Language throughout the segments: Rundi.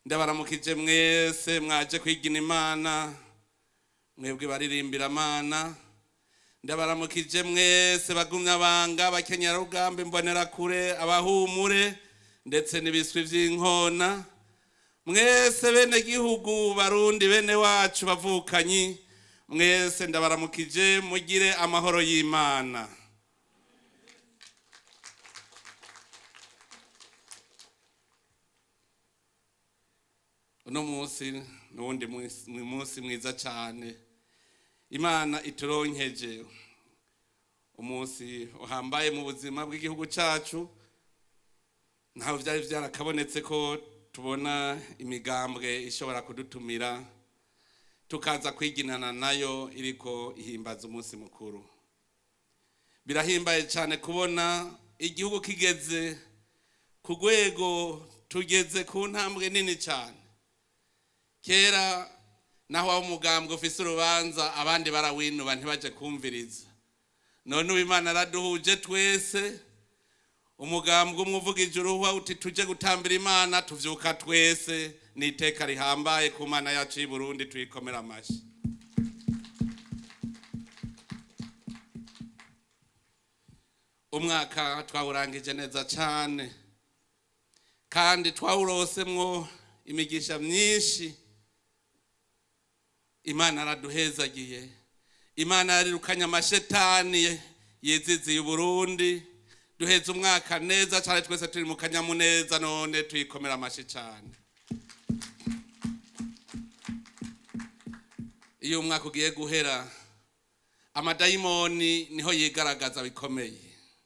ndabaramukije mwese mwaje kwigina imana mwebwe baririmbira amana ndabaramukije mwese bagumya banga bakenyera rugambe mbonera kure abahumure ndetse n'ibiswi by'inkona mwese bene gihugu barundi bene wacu bavukanyi mwese ndabaramukije mugire amahoro y'imana uno munsi n'uwundi munsi mwiza cyane imana ituronkeje umunsi uhambaye mu buzima bw'igihugu cyacu ntaho byari byarakabonetse ko tubona imigambwe ishobora kudutumira tukaza kwiginana nayo iriko ihimbaza umunsi mukuru birahimbaye cyane kubona igihugu kigeze ku rwego tugeze ku ntambwe nini cyane kera naho waba umugambwe ufise urubanza abandi barawinuba ntibaje kumviriza none ubu imana araduhuje twese umugambwe umwe uvuga ijuru uti tujye gutambira imana tuvyuka twese ni iteka rihambaye ku mana yacu y'i burundi tuyikomera amashyi umwaka twawurangije neza cyane kandi twawurosemwo imigisha myinshi imana araduhezagiye imana yarirukanye amashetani yiziziye uburundi duheze umwaka neza cyane twese turi mu kanyamuneza none tuyikomera amashyi cyane iyo umwaka ugiye guhera amadayimoni niho yigaragaza bikomeye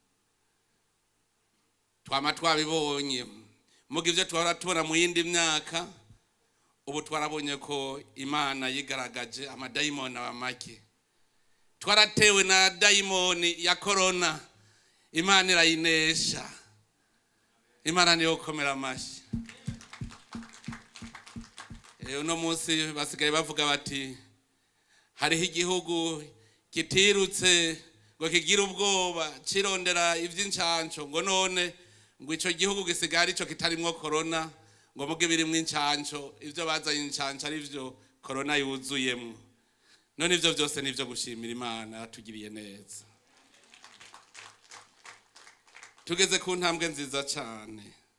twama twabibonye muga ibyo twahora tubona mu yindi myaka ubu twarabonye ko imana yigaragaje amadayimoni aba make twaratewe na dayimoni ya korona imana irayinesha imana niyo gukomera amashyi uno munsi basigaye bavuga bati hariho igihugu kitirutse ngo kigire ubwoba kirondera iby'incanco ngo none ngo icyo gihugu gisigaye aricyo kitarimwo korona ngo muge birimwo incanco ibyo bazanye incanco ari byo korona yuzuyemo none ibyo byose ni ibyo gushimira imana yatugiriye neza tugeze ku ntambwe nziza cyane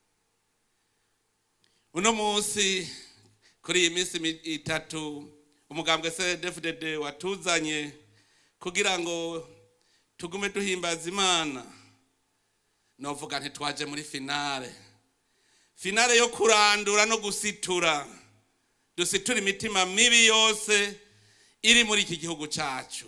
uno munsi kuri iyi minsi itatu umugambwe cdfdd watuzanye kugira ngo tugume duhimbaza imana novuga ntitwaje muri finale finale yo kurandura no gusitura dusitura imitima mibi yose iri muri iki gihugu cyacu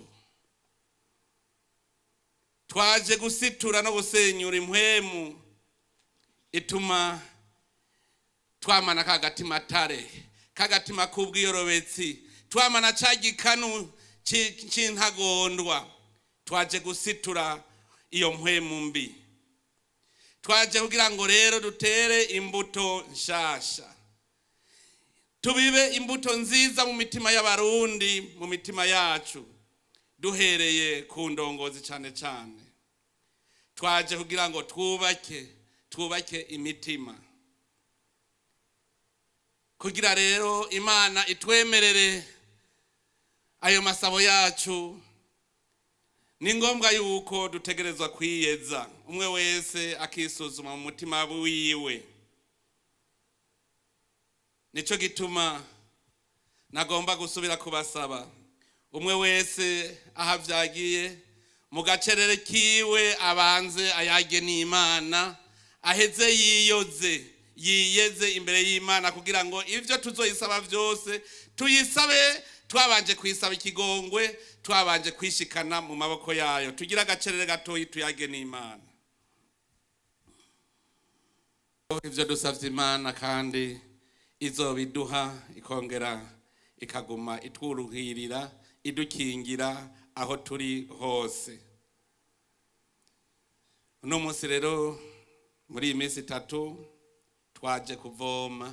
twaje gusitura no gusenyura impwemu ituma twamana ka gatima tare kagatima k'ubwiyorobetsi twamana cya gikanu cy'intagondwa twaje gusitura iyo mpwemu mbi twaje kugira ngo rero dutere imbuto nshasha tubibe imbuto nziza mu mitima y'abarundi mu mitima yacu duhereye ku ndongozi cyane cyane twaje kugira ngo twubake twubake imitima kugira rero imana itwemerere ayo masabo yacu ni ngombwa yuko dutegerezwa kwiyeza umwe wese akisuzuma mu mutima wiwe nicyo gituma nagomba gusubira kubasaba umwe wese aho abyagiye mu gacerere kiwe abanze ayage n'imana aheze yiyoze yiyeze imbere y'imana kugira ngo ibyo tuzoyisaba byose tuyisabe twabanje kuyisaba ikigongwe twabanje kwishikana mu maboko yayo tugire agacerere gatoya tuyage n'imana ibyo dusabye imana kandi izobiduha ikongera ikaguma itwuruhirira idukingira aho turi hose uno munsi rero muri iyi minsi itatu twaje kuvoma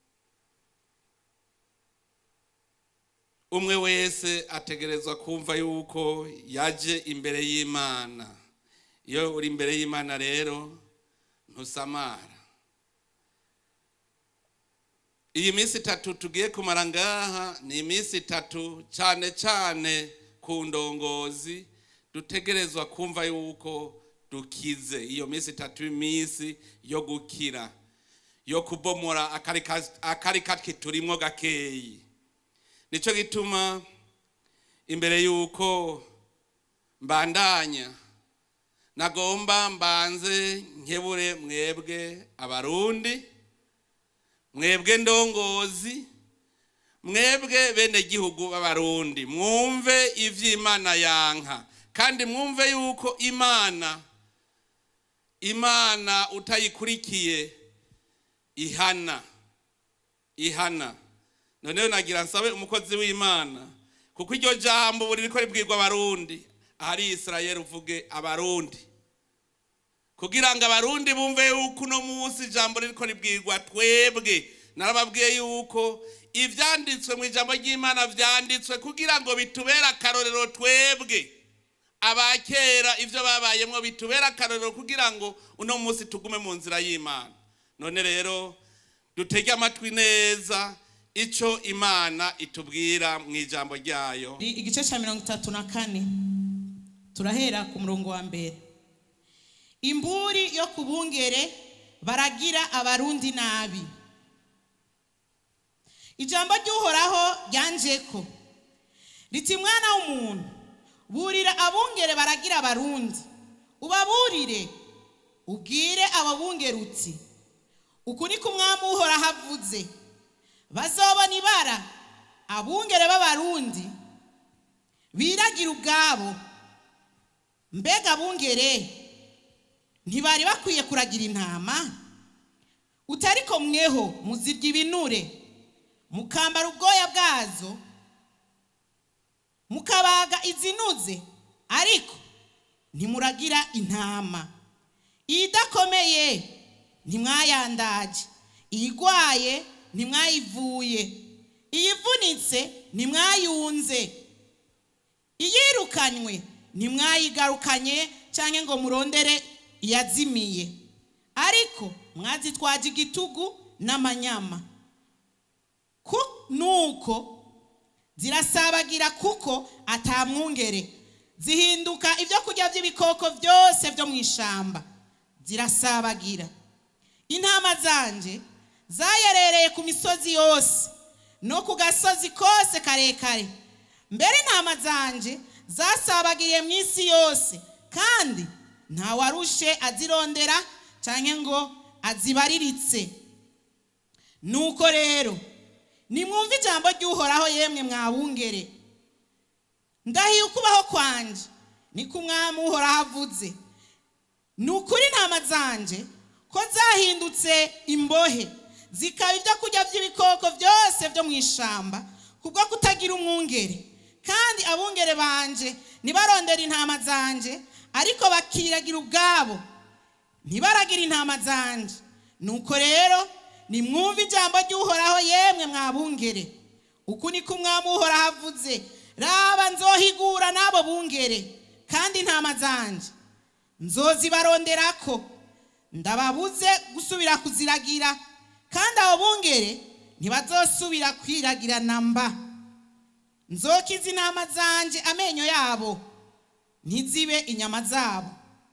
umwe wese ategerezwa kumva yuko yaje imbere y'imana iyo uri imbere y'imana rero ntusamara iyi minsi itatu tugiye kumara ngaha ni iminsi itatu cyane cyane ku ndongozi dutegerezwa kumva yuko dukize iyo minsi itatu y'iminsi yo gukira yo kubomora akari katwe turimo gakeyi nicyo gituma imbere y'uko mbandanya nagomba mbanze nkebure mwebwe abarundi mwebwe ndongozi mwebwe bene gihugu b'abarundi mwumve iby'imana yanka kandi mwumve yuko imana imana utayikurikiye ihana ihana noneho nagira nsabe umukozi w'imana kuko iryo jambo buri riko ribwirwa abarundi ahari israel uvuge abarundi kugira ngo abarundi bumve yuko uno munsi ijambo ririko ribwirwa twebwe narababwiye yuko ibyanditswe mu ijambo ry'imana byanditswe kugira ngo bitubere akarorero twebwe abakera ibyo babayemo bitubere akarorero kugira ngo uno munsi tugume mu nzira y'imana none rero dutege amatwi neza icyo imana itubwira mu ijambo ryayo igice cya mirongo itatu na kane turahera ku murongo wa mbere imburi yo ku bungere baragira abarundi nabi ijambo ry'uhoraho ryanje ko riti mwana w'umuntu burira abungere baragira abarundi ubaburire ubwire ababungere uti uku ni ko umwami uhoraho avuze bazobona ibara abungere b'abarundi biragira ubwabo mbega abungere ntibari bakwiye kuragira intama utariko mweho muzirya ibinure mukambara ubwoya bwazo mukabaga izinuze ariko ntimuragira intama idakomeye ntimwayandaje iyigwaye ntimwayivuye iyivunitse ntimwayunze iyirukanywe ntimwayigarukanye cyangwa ngo murondere iyazimiye ariko mwazitwaje igitugu n'amanyama nuko zirasabagira kuko atamwungere zihinduka ibyo kurya by'ibikoko byose byo mu ishyamba zirasabagira intama zanje zayerereye ku misozi yose no ku gasozi kose karekare mbere intama zanje zasabagiriye mu isi yose kandi ntawarushe azirondera cyangwa ngo azibariritse nuko rero nimwumve ijambo ry'uhoraho yemwe mwabungere ndahiye ukubaho kwanjye niko umwami uhoraho avuze ni ukuri intama zanje ko zahindutse imbohe zikaba ibyo kurya by'ibikoko byose byo mu ishyamba kubwo kutagira umwungere kandi abungere banje ntibarondere intama zanje ariko bakiragira ubwabo ntibaragira intama zanje nuko rero nimwumve ijambo ry'uhoraho yemwe mwabungere uku niko umwami uhoraho avuze raba nzohigura n'abo bungere kandi intama zanje nzozibaronderako ndababuze gusubira kuziragira kandi abo bungere ntibazosubira kwiragira namba nzokiza intama zanje amenyo yabo ntizibe inyama zabo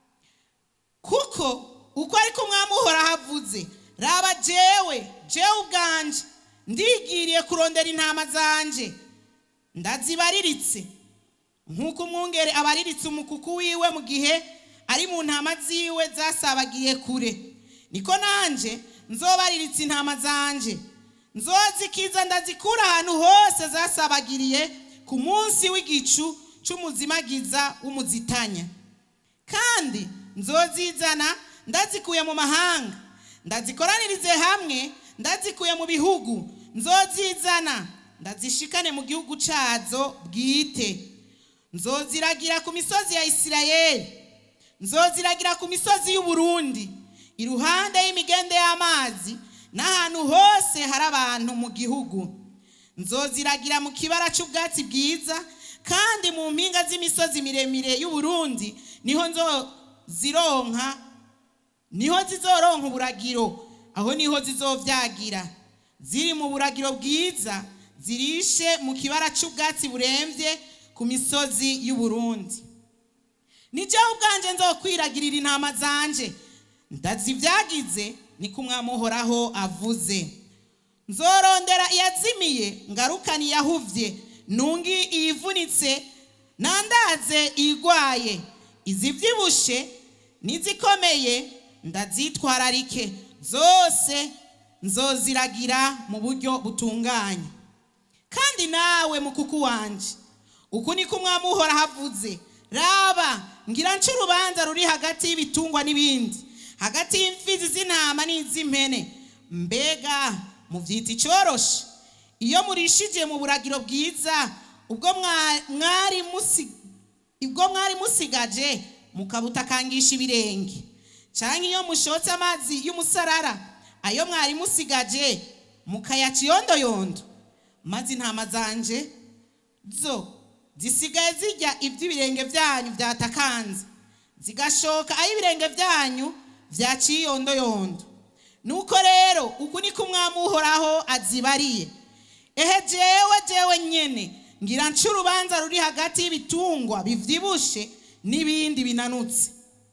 kuko uko ariko umwami uhoraho avuze raba jewe jewe ubwanje ndigiriye kurondera intama zanje ndazibariritse nk'uko umwungere abariritse umukuku wiwe mu gihe ari mu ntama ziwe zasabagiye kure niko nanjye nzobariritse intama zanje nzozikiza ndazikura ahantu hose zasabagiriye ku munsi w'igicu cy'umuzimagiza w'umuzitanya kandi nzozizana ndazikuye mu mahanga ndazikoranirize hamwe ndazikuye mu bihugu nzozizana ndazishikane mu gihugu cyazo bwite nzoziragira ku misozi ya isirayeli nzoziragira ku misozi y'uburundi iruhande y'imigende y'amazi n'ahantu hose hari abantu mu gihugu nzoziragira mu kibara cy'ubwatsi bwiza kandi mu mpinga z'imisozi miremire y'uburundi niho nzozironka niho zizoronka uburagiro aho niho zizovyagira ziri mu buragiro bwiza zirishe mu kibara cy'ubwatsi burembye ku misozi y'uburundi nijyewe ubwanjye nzokwiragirira intama zanje ndazibyagize niko umwami uhoraho avuze nzorondera iyazimiye ngarukane iyahuvye nungi iyivunitse nandaze igwaye izibyibushe n'izikomeye ndazitwararike zose nzoziragira mu buryo butunganye kandi nawe mukuku wanje uku niko umwami uhora havuze raba ngira nce urubanza ruri hagati y'ibitungwa n'ibindi hagati y'imfizi z'intama n'iz'impene mbega mubyita icyoroshe iyo murishije mu buragiro bwiza ubwo mwari ubwo mwari musigaje mukabutakangisha ibirenge cyangwa iyo mushotse amazi y'umusarara ayo mwari musigaje mukayaca iyondoyondo maze intama zanje zo zisigaye zijya iby'ibirenge byanyu byatakanze zigashoka aho ibirenge byanyu byaciye iyondoyondo nuko rero uku niko umwami uhoraho azibariye ehe jewe jewe nyene ngira nce urubanza ruri hagati y'ibitungwa bivyibushe n'ibindi binanutse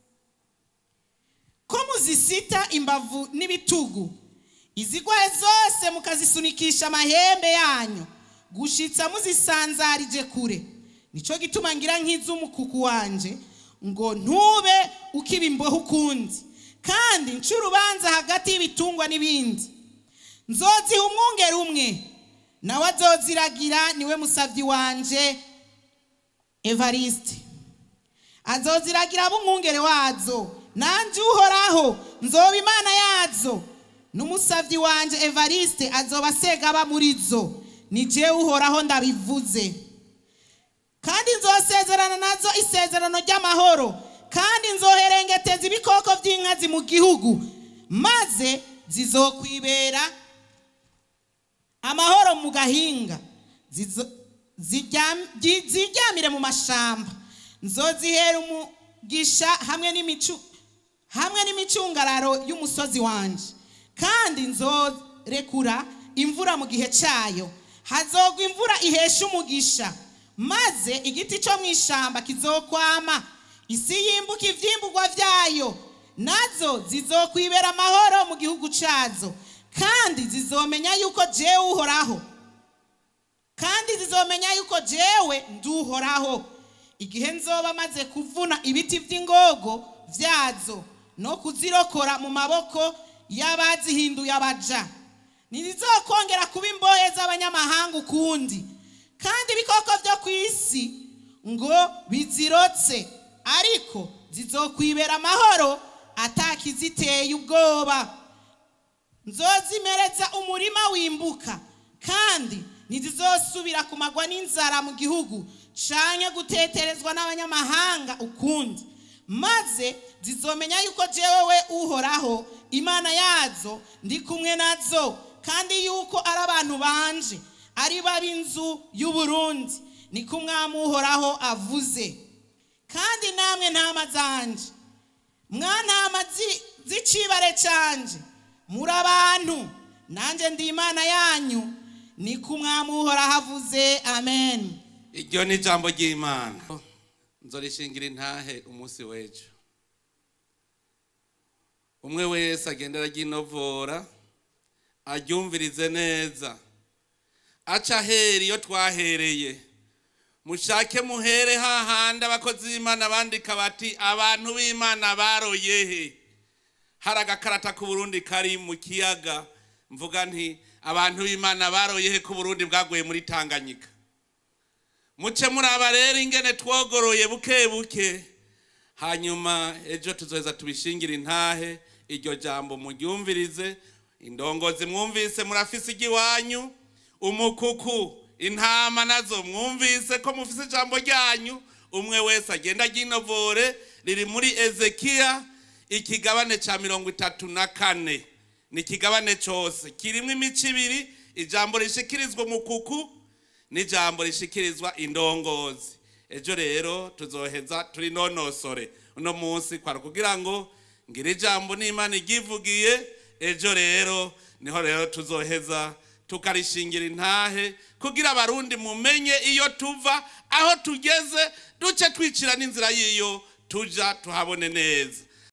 ko muzisita imbavu n'ibitugu izigwaye zose mukazisunikisha amahembe yanyu gushitsa muzisanzarije kure nico gituma ngira nk'iz'umukuku wanje ngo ntube ukiba imbohe ukundi kandi nce urubanza hagati y'ibitungwa n'ibindi nzoziha umwungeri umwe nawe azoziragira niwe musabyi wanje evariste azoziragira ab'umwungere wazo nanjye uhoraho nzoba imana yazo n'umusabyi wanje evariste azoba asegaba muri zo ni jewe uhoraho ndabivuze kandi nzosezerana nazo isezerano ry'amahoro kandi nzoherengeteza ibikoko by'inkazi mu gihugu maze zizokwibera amahoro mu gahinga ziryamire mu mashamba nzozihera umugisha hamwe n'imicu hamwe n'imicungararo y'umusozi wanje kandi nzorekura imvura mu gihe cyayo hazogwa imvura ihesha umugisha maze igiti cyo mu ishyamba kizokwama isi yimbuka ibyimburwa byayo nazo zizokwibera amahoro mu gihugu cyazo kandi zizomenya yuko jewe uhoraho kandi zizomenya yuko jewe nduhoraho igihe nzoba maze kuvuna ibiti by'ingogo byazo no kuzirokora mu maboko y'abazihinduye abaja ntizizokongera kuba imbohe z'abanyamahanga ukundi kandi ibikoko byo ku isi ngo bizirotse ariko zizokwibera amahoro atakiziteye ubwoba nzozimereza umurima wimbuka kandi ntizizosubira kumagwa n'inzara mu gihugu canke guteterezwa n'abanyamahanga ukundi maze zizomenya yuko jewe we uhoraho imana yazo ndi kumwe nazo kandi yuko ari abantu banje ari b'inzu y'uburundi niko umwami uhoraho avuze kandi namwe ntama zanje mwantama z'icibare canje muri abantu nanjye ndi imana yanyu niko umwami uhoraho avuze amen iryo ni ijambo ry'imana nzorishingira intahe umunsi w'ejo umwe wese agendera ry'inovora aryumvirize neza aca ahera iyo twahereye mushake muhere hahandi abakozi b'imana bandika bati abantu b'imana baroyehe hari agakarata k'uburundi kari mu kiyaga mvuga nti abantu b'imana baroyehe ko uburundi bwaguye muri tanganyika muce muraba rero ingene twogoroye buke buke hanyuma ejo tuzoheza tubishingire intahe iryo jambo muryumvirize indongozi mwumvise murafise igiwanyu umukuku intama nazo mwumvise ko mufise ijambo ryanyu umwe wese agenda aginovore riri muri ezekiya ikigabane cya mirongo itatu na kane ni ikigabane cyose kirimo imico ibiri ijambo rishikirizwa umukuku n'ijambo rishikirizwa indongozi ejo rero tuzoheza turi nonosore uno munsi kwara kugira ngo ngire ijambo n'imana igivugiye ejo rero niho rero tuzoheza tukarishingira intahe kugira abarundi mumenye iyo tuva aho tugeze duce twicira n'inzira y'iyo tuja tuhabone neza